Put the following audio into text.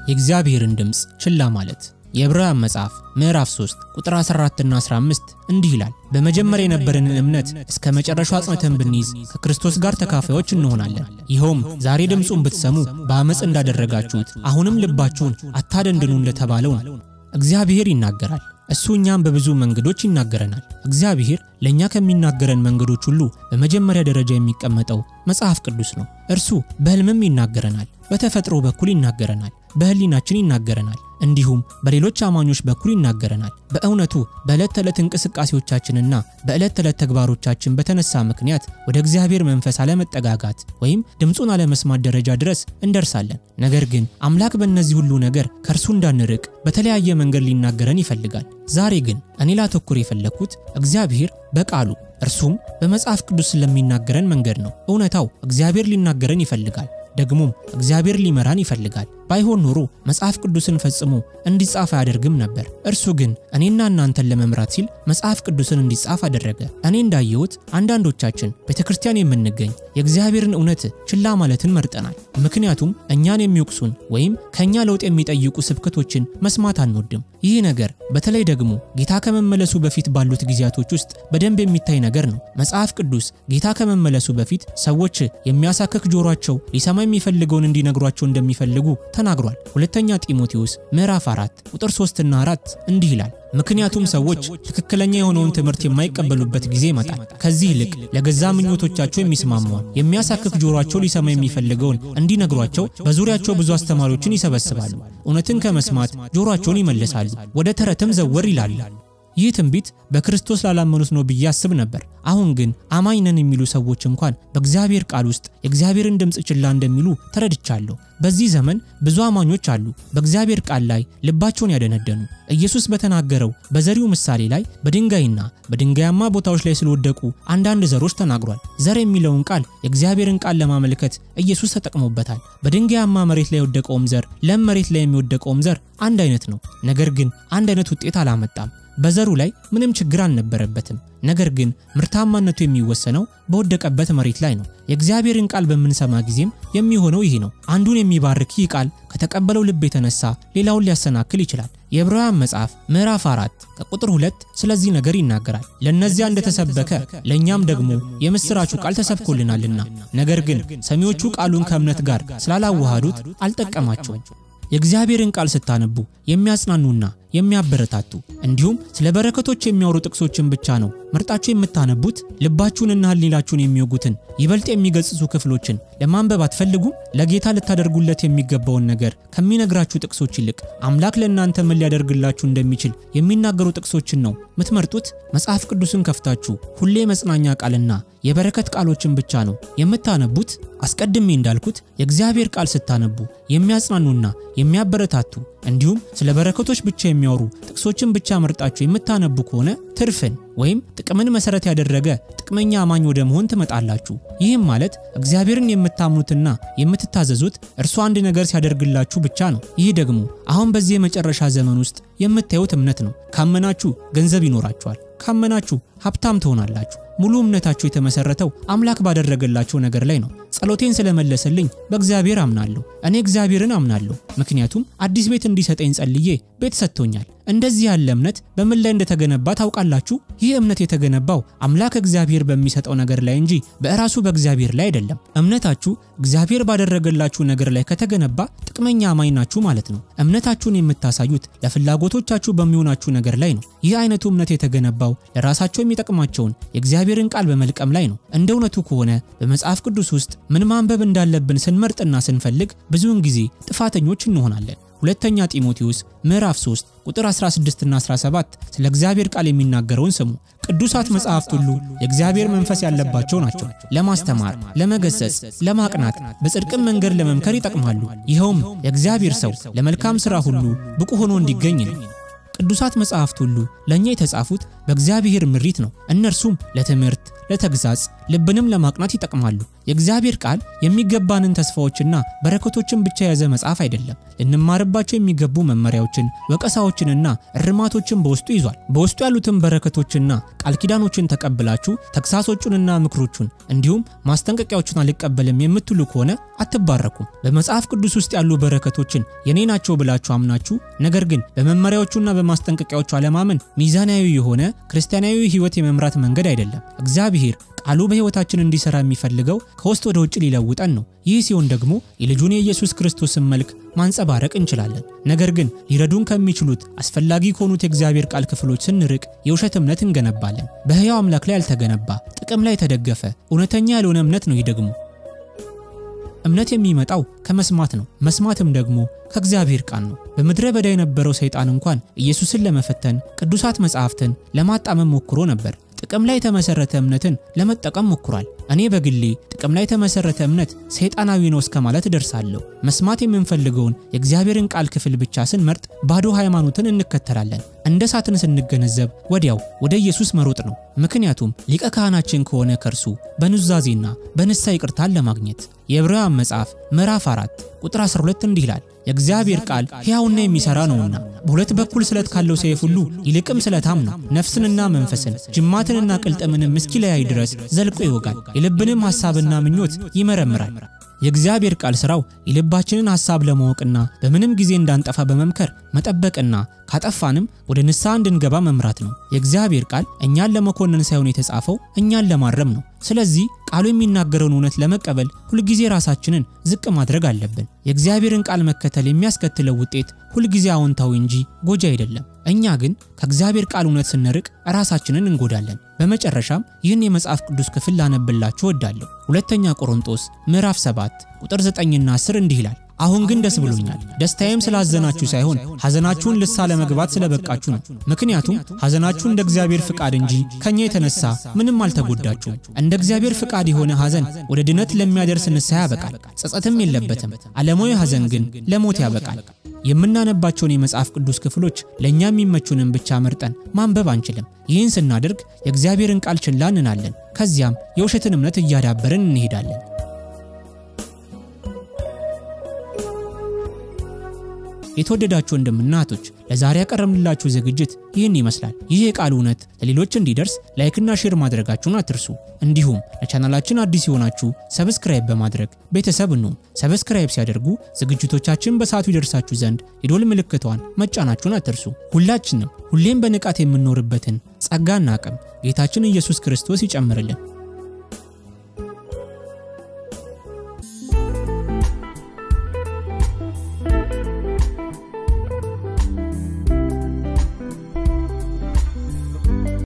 የእግዚአብሔርን ድምፅ ችላ ማለት። የዕብራውያን መጽሐፍ ምዕራፍ 3 ቁጥር 14 እና 15 እንዲህ ይላል፣ በመጀመሪያ የነበረንን እምነት እስከ መጨረሻው አጽንተን ብንይዝ ከክርስቶስ ጋር ተካፋዮች እንሆናለን። ይኸውም ዛሬ ድምፁን ብትሰሙ በአመፅ እንዳደረጋችሁት አሁንም ልባችሁን አታደንድኑ እንደተባለው ነው። እግዚአብሔር ይናገራል። እሱ እኛም በብዙ መንገዶች ይናገረናል። እግዚአብሔር ለእኛ ከሚናገረን መንገዶች ሁሉ በመጀመሪያ ደረጃ የሚቀመጠው መጽሐፍ ቅዱስ ነው። እርሱ በሕልምም ይናገረናል፣ በተፈጥሮ በኩል ይናገረናል፣ በሕሊናችን ይናገረናል፣ እንዲሁም በሌሎች አማኞች በኩል ይናገረናል። በእውነቱ በዕለት ተዕለት እንቅስቃሴዎቻችንና በዕለት ተዕለት ተግባሮቻችን በተነሳ ምክንያት ወደ እግዚአብሔር መንፈስ አለመጠጋጋት ወይም ድምፁን አለመስማት ደረጃ ድረስ እንደርሳለን። ነገር ግን አምላክ በእነዚህ ሁሉ ነገር ከእርሱ እንዳንርቅ በተለያየ መንገድ ሊናገረን ይፈልጋል። ዛሬ ግን እኔ ላተኩር የፈለግኩት እግዚአብሔር በቃሉ እርሱም በመጽሐፍ ቅዱስ ስለሚናገረን መንገድ ነው። እውነታው እግዚአብሔር ሊናገረን ይፈልጋል። ደግሞም እግዚአብሔር ሊመራን ይፈልጋል። ባይሆን ኖሮ መጽሐፍ ቅዱስን ፈጽሞ እንዲጻፍ አያደርግም ነበር። እርሱ ግን እኔና እናንተን ለመምራት ሲል መጽሐፍ ቅዱስን እንዲጻፍ አደረገ። እኔ እንዳየሁት አንዳንዶቻችን ቤተ ክርስቲያን የምንገኝ የእግዚአብሔርን እውነት ችላ ማለትን መርጠናል። ምክንያቱም እኛን የሚወቅሱን ወይም ከእኛ ለውጥ የሚጠይቁ ስብከቶችን መስማት አንወድም። ይህ ነገር በተለይ ደግሞ ጌታ ከመመለሱ በፊት ባሉት ጊዜያቶች ውስጥ በደንብ የሚታይ ነገር ነው። መጽሐፍ ቅዱስ ጌታ ከመመለሱ በፊት ሰዎች የሚያሳክክ ጆሯቸው ሊሰማ የሚፈልገውን እንዲነግሯቸው እንደሚፈልጉ ተናግሯል። ሁለተኛ ጢሞቴዎስ ምዕራፍ 4 ቁጥር 3 እና 4 እንዲህ ይላል፣ ምክንያቱም ሰዎች ትክክለኛ የሆነውን ትምህርት የማይቀበሉበት ጊዜ ይመጣል። ከዚህ ይልቅ ለገዛ ምኞቶቻቸው የሚስማማውን የሚያሳክክ ጆሯቸው ሊሰማ የሚፈልገውን እንዲነግሯቸው በዙሪያቸው ብዙ አስተማሪዎችን ይሰበስባሉ። እውነትን ከመስማት ጆሯቸውን ይመልሳሉ፣ ወደ ተረትም ዘወር ይላሉ። ይህ ትንቢት በክርስቶስ ላላመኑት ነው ብዬ አስብ ነበር። አሁን ግን አማኝ ነን የሚሉ ሰዎች እንኳን በእግዚአብሔር ቃል ውስጥ የእግዚአብሔርን ድምፅ ችላ እንደሚሉ ተረድቻለሁ። በዚህ ዘመን ብዙ አማኞች አሉ በእግዚአብሔር ቃል ላይ ልባቸውን ያደነደኑ። ኢየሱስ በተናገረው በዘሪው ምሳሌ ላይ በድንጋይና በድንጋያማ ቦታዎች ላይ ስለወደቁ አንዳንድ ዘሮች ተናግሯል። ዘር የሚለውን ቃል የእግዚአብሔርን ቃል ለማመልከት ኢየሱስ ተጠቅሞበታል። በድንጋያማ መሬት ላይ የወደቀውም ዘር ለም መሬት ላይ የሚወደቀውም ዘር አንድ አይነት ነው። ነገር ግን አንድ አይነት ውጤት አላመጣም። በዘሩ ላይ ምንም ችግር አልነበረበትም። ነገር ግን ምርታማነቱ የሚወሰነው በወደቀበት መሬት ላይ ነው። የእግዚአብሔርን ቃል በምንሰማ ጊዜም የሚሆነው ይህ ነው። አንዱን የሚባርክ ይህ ቃል ከተቀበለው ልብ የተነሳ ሌላውን ሊያሰናክል ይችላል። የዕብራውያን መጽሐፍ ምዕራፍ 4 ከቁጥር 2 ስለዚህ ነገር ይናገራል። ለእነዚያ እንደተሰበከ ለእኛም ደግሞ የምሥራቹ ቃል ተሰብኮልናልና፣ ነገር ግን ሰሚዎቹ ቃሉን ከእምነት ጋር ስላላዋሃዱት አልጠቀማቸውም። የእግዚአብሔርን ቃል ስታነቡ የሚያጽናኑና የሚያበረታቱ እንዲሁም ስለ በረከቶች የሚያወሩ ጥቅሶችን ብቻ ነው መርጣችሁ የምታነቡት? ልባችሁንና ሕሊናችሁን የሚወጉትን ይበልጥ የሚገጽጹ ክፍሎችን ለማንበብ አትፈልጉም? ለጌታ ልታደርጉለት የሚገባውን ነገር ከሚነግራችሁ ጥቅሶች ይልቅ አምላክ ለእናንተ ምን ሊያደርግላችሁ እንደሚችል የሚናገሩ ጥቅሶችን ነው ምትመርጡት? መጽሐፍ ቅዱስን ከፍታችሁ ሁሌ መጽናኛ ቃልና የበረከት ቃሎችን ብቻ ነው የምታነቡት? አስቀድሜ እንዳልኩት የእግዚአብሔር ቃል ስታነቡ የሚያጽናኑና የሚያበረታቱ እንዲሁም ስለ በረከቶች ብቻ የሚያወሩ ጥቅሶችን ብቻ መርጣችሁ የምታነቡ ከሆነ ትርፍን ወይም ጥቅምን መሰረት ያደረገ ጥቅመኛ አማኝ ወደ መሆን ትመጣላችሁ። ይህም ማለት እግዚአብሔርን የምታምኑትና የምትታዘዙት እርሱ አንድ ነገር ሲያደርግላችሁ ብቻ ነው። ይህ ደግሞ አሁን በዚህ የመጨረሻ ዘመን ውስጥ የምታዩት እምነት ነው። ካመናችሁ ገንዘብ ይኖራችኋል። ካመናችሁ ሀብታም ትሆናላችሁ። ሙሉ እምነታችሁ የተመሰረተው አምላክ ባደረገላቸው ነገር ላይ ነው። ጸሎቴን ስለመለሰልኝ በእግዚአብሔር አምናለሁ። እኔ እግዚአብሔርን አምናለሁ፣ ምክንያቱም አዲስ ቤት እንዲሰጠኝ ጸልዬ ቤት ሰጥቶኛል። እንደዚህ ያለ እምነት በምን ላይ እንደተገነባ ታውቃላችሁ? ይህ እምነት የተገነባው አምላክ እግዚአብሔር በሚሰጠው ነገር ላይ እንጂ በእራሱ በእግዚአብሔር ላይ አይደለም። እምነታችሁ እግዚአብሔር ባደረገላችሁ ነገር ላይ ከተገነባ ጥቅመኛ አማኝ ናችሁ ማለት ነው። እምነታችሁን የምታሳዩት ለፍላጎቶቻችሁ በሚሆናችሁ ነገር ላይ ነው። ይህ አይነቱ እምነት የተገነባው ለራሳቸው የሚጠቅማቸውን የእግዚአብሔርን ቃል በመልቀም ላይ ነው። እንደ እውነቱ ከሆነ በመጽሐፍ ቅዱስ ውስጥ ምን ማንበብ እንዳለብን ስንመርጥና ስንፈልግ ብዙውን ጊዜ ጥፋተኞች እንሆናለን። ሁለተኛ ጢሞቴዎስ ምዕራፍ 3 ቁጥር 16 እና 17 ስለ እግዚአብሔር ቃል የሚናገረውን ስሙ። ቅዱሳት መጽሐፍት ሁሉ የእግዚአብሔር መንፈስ ያለባቸው ናቸው፣ ለማስተማር፣ ለመገሰጽ፣ ለማቅናት፣ በጽድቅም መንገድ ለመምከር ይጠቅማሉ። ይኸውም የእግዚአብሔር ሰው ለመልካም ሥራ ሁሉ ብቁ ሆኖ እንዲገኝ ነው። ቅዱሳት መጽሐፍት ሁሉ ለእኛ የተጻፉት በእግዚአብሔር ምሪት ነው። እነርሱም ለትምህርት፣ ለተግዛጽ፣ ልብንም ለማቅናት ይጠቅማሉ። የእግዚአብሔር ቃል የሚገባንን ተስፋዎችና በረከቶችን ብቻ የያዘ መጽሐፍ አይደለም። ልንማርባቸው የሚገቡ መመሪያዎችን፣ ወቀሳዎችንና እርማቶችን በውስጡ ይዟል። በውስጡ ያሉትን በረከቶችና ቃል ኪዳኖችን ተቀብላችሁ ተግሳጾቹንና ምክሮቹን እንዲሁም ማስጠንቀቂያዎቹን አልቀበልም የምትሉ ከሆነ አትባረኩም። በመጽሐፍ ቅዱስ ውስጥ ያሉ በረከቶችን የኔ ናቸው ብላችሁ አምናችሁ ነገር ግን በመመሪያዎቹና በማስጠንቀቂያዎቹ አለማመን ሚዛናዊ የሆነ ክርስቲያናዊ ሕይወት የመምራት መንገድ አይደለም። እግዚአብሔር ቃሉ በሕይወታችን እንዲሰራ የሚፈልገው ከውስጥ ወደ ውጭ ሊለውጠን ነው። ይህ ሲሆን ደግሞ የልጁን የኢየሱስ ክርስቶስን መልክ ማንጸባረቅ እንችላለን። ነገር ግን ሊረዱን ከሚችሉት አስፈላጊ ከሆኑት የእግዚአብሔር ቃል ክፍሎች ስንርቅ የውሸት እምነት እንገነባለን። በሕያው አምላክ ላይ ያልተገነባ ጥቅም ላይ የተደገፈ እውነተኛ ያልሆነ እምነት ነው። ይህ ደግሞ እምነት የሚመጣው ከመስማት ነው። መስማትም ደግሞ ከእግዚአብሔር ቃል ነው። በምድረ በዳ የነበረው ሰይጣን እንኳን ኢየሱስን ለመፈተን ቅዱሳት መጻሕፍትን ለማጣመም ሞክሮ ነበር። ጥቅም ላይ የተመሰረተ እምነትን ለመጠቀም ሞክሯል። እኔ በግሌ ጥቅም ላይ የተመሰረተ እምነት ሰይጣናዊ ነው እስከ ማለት እደርሳለሁ። መስማት የምንፈልገውን የእግዚአብሔርን ቃል ክፍል ብቻ ስንመርጥ ባዶ ሃይማኖትን እንከተላለን። እንደ ሳትን ስንገነዘብ ወዲያው ወደ ኢየሱስ መሮጥ ነው። ምክንያቱም ሊቀ ካህናችን ከሆነ ከእርሱ በኑዛዜና በንስሐ ይቅርታን ለማግኘት የዕብራውያን መጽሐፍ ምዕራፍ 4 ቁጥር 12 እንዲህ ይላል የእግዚአብሔር ቃል ሕያውና የሚሠራ ነውና በሁለት በኩል ስለት ካለው ሰይፍ ሁሉ ይልቅም ስለታም ነው፣ ነፍስንና መንፈስን ጅማትንና ቅልጥምንም እስኪለያይ ድረስ ዘልቆ ይወጋል፣ የልብንም ሐሳብና ምኞት ይመረምራል። የእግዚአብሔር ቃል ሥራው የልባችንን ሐሳብ ለማወቅና በምንም ጊዜ እንዳንጠፋ በመምከር መጠበቅና ካጠፋንም ወደ ንስሐ እንድንገባ መምራት ነው። የእግዚአብሔር ቃል እኛን ለመኮነን ሳይሆን የተጻፈው እኛን ለማረም ነው። ስለዚህ ቃሉ የሚናገረውን እውነት ለመቀበል ሁልጊዜ ራሳችንን ዝቅ ማድረግ አለብን። የእግዚአብሔርን ቃል መከተል የሚያስከትለው ውጤት ሁልጊዜ አዎንታዊ እንጂ ጎጂ አይደለም። እኛ ግን ከእግዚአብሔር ቃል እውነት ስንርቅ ራሳችንን እንጎዳለን። በመጨረሻም ይህን የመጽሐፍ ቅዱስ ክፍል ላነብላችሁ እወዳለሁ። ሁለተኛ ቆሮንጦስ ምዕራፍ 7 ቁጥር 9ና 10 እንዲህ ይላል አሁን ግን ደስ ብሎኛል። ደስታዬም ስላዘናችሁ ሳይሆን ሐዘናችሁን ልሳ ለመግባት ስለበቃችሁ ነው። ምክንያቱም ሐዘናችሁ እንደ እግዚአብሔር ፍቃድ እንጂ ከኛ የተነሳ ምንም አልተጎዳችሁም። እንደ እግዚአብሔር ፍቃድ የሆነ ሐዘን ወደ ድነት ለሚያደርስ ንስሐ ያበቃል፣ ጸጸትም የለበትም። ዓለማዊ ሐዘን ግን ለሞት ያበቃል። የምናነባቸውን የመጽሐፍ ቅዱስ ክፍሎች ለእኛ የሚመቹንን ብቻ መርጠን ማንበብ አንችልም። ይህን ስናደርግ የእግዚአብሔርን ቃል ችላ እንላለን። ከዚያም የውሸትን እምነት እያዳበርን እንሄዳለን። የተወደዳችሁ ወንድምና እህቶች ለዛሬ ያቀረብንላችሁ ዝግጅት ይህን ይመስላል። ይህ የቃል እውነት ለሌሎች እንዲደርስ ላይክና ሼር ማድረጋችሁን አትርሱ። እንዲሁም ለቻናላችን አዲስ የሆናችሁ ሰብስክራይብ በማድረግ ቤተሰብ እንሁን። ሰብስክራይብ ሲያደርጉ ዝግጅቶቻችን በሰዓቱ ይደርሳችሁ ዘንድ የዶል ምልክቷን መጫናችሁን አትርሱ። ሁላችንም ሁሌም በንቃት የምንኖርበትን ጸጋና አቅም ጌታችን ኢየሱስ ክርስቶስ ይጨምርልን።